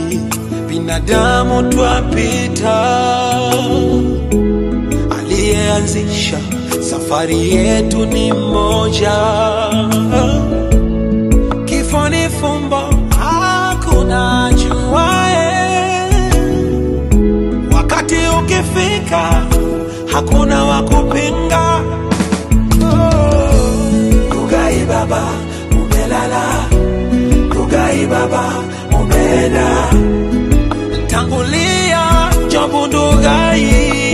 binadamu twapita, aliyeanzisha safari yetu ni mmoja. Kifo ni fumbo, hakuna juae. Wakati ukifika, hakuna wa kupinga. Rugai baba, umelala. Rugai baba, umeenda. Tangulia Jobu Ndugai.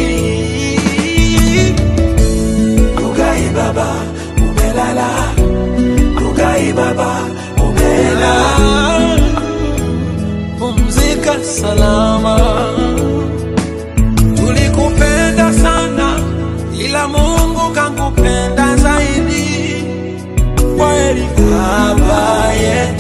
Rugai baba, umelala. Rugai baba, umeenda. Pumzika salama. Tulikupenda sana, ila Mungu kankupenda zaidi. Kweli baba yetu.